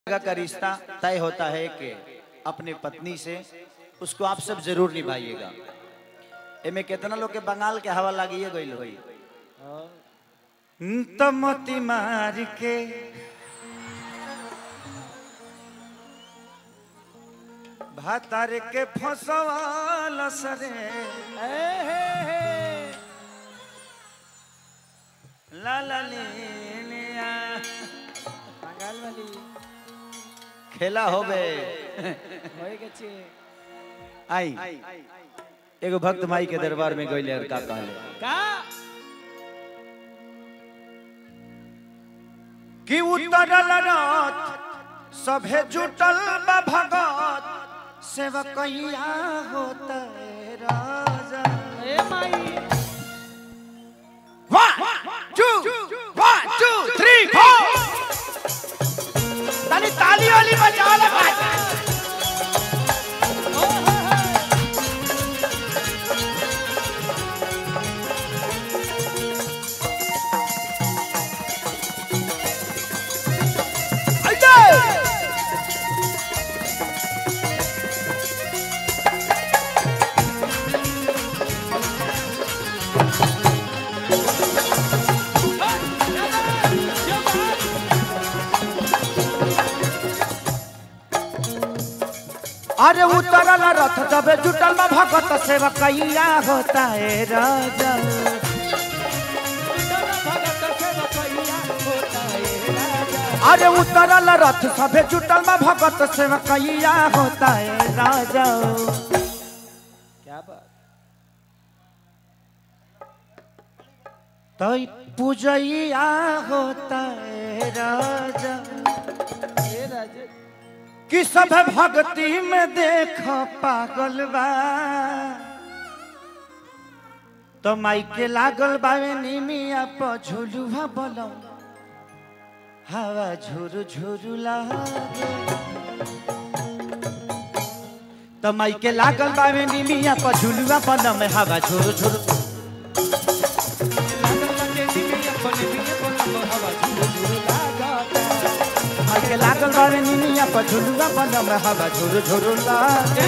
जगह का रिश्ता तय होता है कि अपने पत्नी से उसको आप सब जरूर निभाइएगा एमे कितना लोग के बंगाल के हवा लागिए गईल होई तो मोती मार के भातार के फसवाल सरे ला ला ले लिया বাঙাল বালি खेला होबे হয়ে গেছে आई एगो भक्त माई के दरबार में गईले और का कहले কা कि उतरल रात सभे जुटल बा भगत सेवकैया होता है राजा এ মাই One, two, one, two, three, four. ताली ताली वाली बजा ले भाई अरे उतरल रथ जबे जुटल में भगत सेवकैया होता है राजा अरे उतरल रथ सभे जुटल में भगत सेवकैया होता है राजा क्या बात तो पूजैया होता है राजा এ রাজে कि सब भक्ति में देख पागल बा तो माई के लागल बावे निमिया प झुलुआ बोलम हवा झुरु झुरु लागे तो माई के लागल बावे निमिया प झुलुआ बोलम हवा झुरु झुरु माई के लागल बावे निमिया प झुलुआ बोलम हवा झुरु झुरु लागे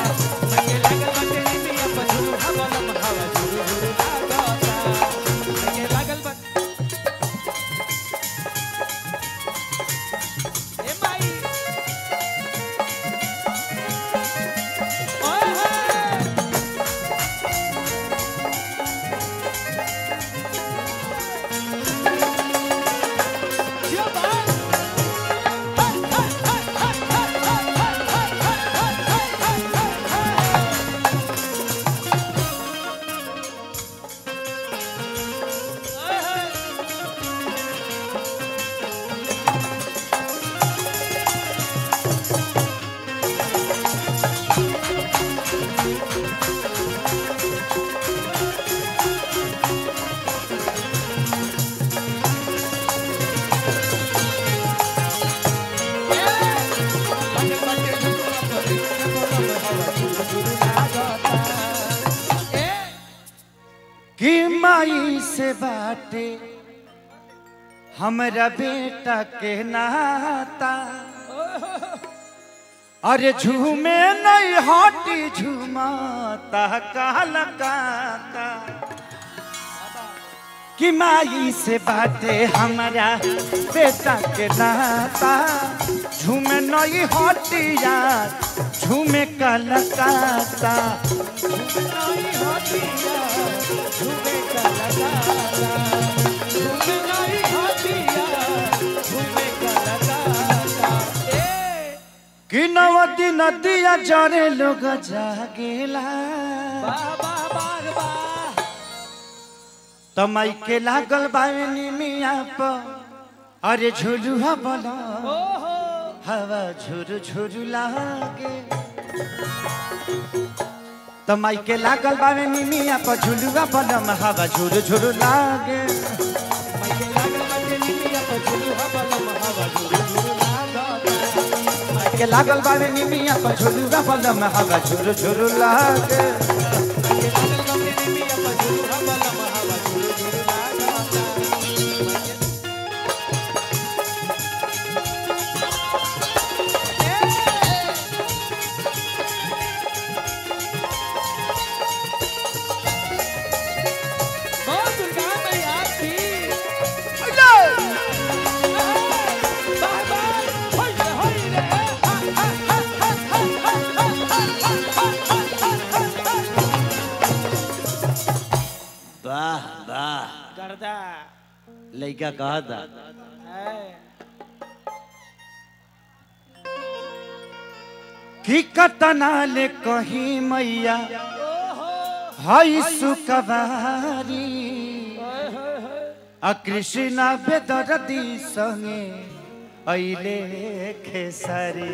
कि माई से बाटे हमरा बेटा के नाता अरे झूमे नहीं हटी झूमाता काल काका कि माई से बाटे हमरा बेटा के नाता झूमे नहीं हटी यार झूमे काल काका कि नवती नदिया जरे लोग जागेला तमाई के लागल बावनी मिया प अरे झुलुआ बोला हवा झुरु झुरु लागे तमाई के लागल बावनी मिया प झुलुआ बोला हवा झुरु झुरु लागे के लागल बावनी मिया प झुलुआ बोला हवा झुरु झुरु लागे Hey! लड़का कहा था है कि कतना ले कहीं मैया हई सुकवारी ओए होए होए आ कृष्णा बेदरदी संगे अइले खेसारी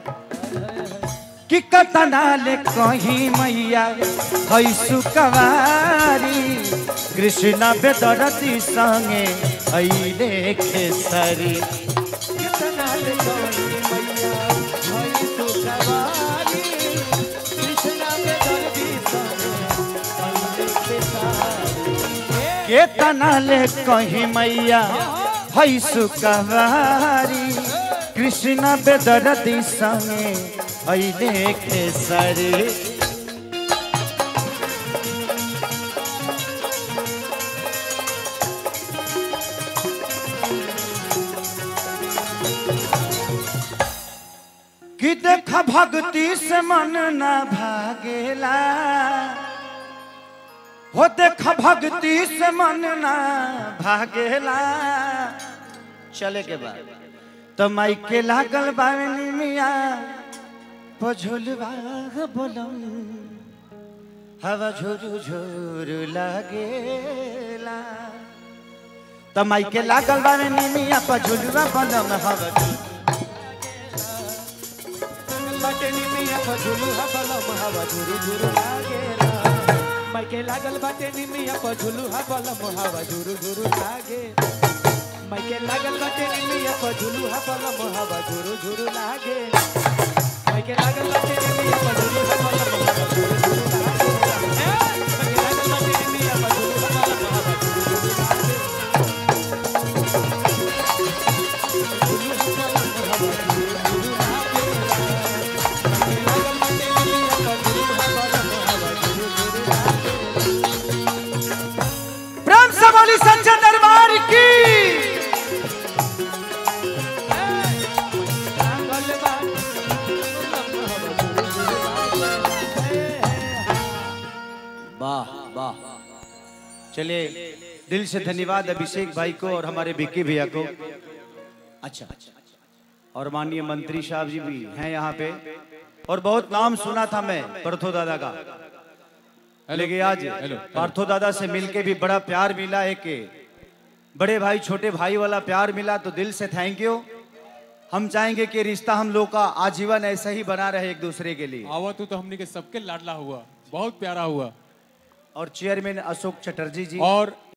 कि कतना ले कहीं मैया हई सुकवारी कृष्णा बेदरदी संगे अइले खेसारी कितना ले गई मैया होई तू सवारी कृष्णा पे दर्दी सारे अल्लाह के सारी केतना ले कहीं मैया हई सुकवारी कृष्ण बेदरदी संगे अइले खेसरी कि देख भक्ति से मन न भागेला हो देख भक्ति से मन ना भागेला चले के बाद तो माई के लागल बावनी मिया पझुलवा बोलम हवा झुरु झुरु लागेला तो माई के लागल बावनी मिया पझुलवा बोलम हवा झुरु बाटे निमिया पर झुलू हबलम हवा झुरु झुरु लागेला माइके लागल बाटे निमिया पर झुलू हबलम हवा झुरु झुरु लागे माइके लागल बाटे निमिया पर झुलू हबलम हवा झुरु झुरु लागे माइके लागल बाटे निमिया पर झुलू हबलम हवा झुरु झुरु लागे ए, माइके लागल बाटे निमिया पर झुलू हबलम हवा झुरु झुरु लागे झुलू हबलम हवा झुरु झुरु लागे प्रेम से बोली संजय दरबार की वाह वाह चलिए दिल से धन्यवाद अभिषेक भाई को और हमारे विक्की भैया को अच्छा और माननीय मंत्री साहब जी भी हैं यहाँ पे और बहुत नाम सुना था मैं पार्थो दादा का लेकिन आज पार्थो दादा से मिलके भी बड़ा प्यार मिला है कि बड़े भाई छोटे भाई वाला प्यार मिला तो दिल से थैंक यू हम चाहेंगे कि रिश्ता हम लोग का आजीवन ऐसा ही बना रहे एक दूसरे के लिए आवा तू तो हमने के सबके लाडला हुआ बहुत प्यारा हुआ और चेयरमैन अशोक चटर्जी जी और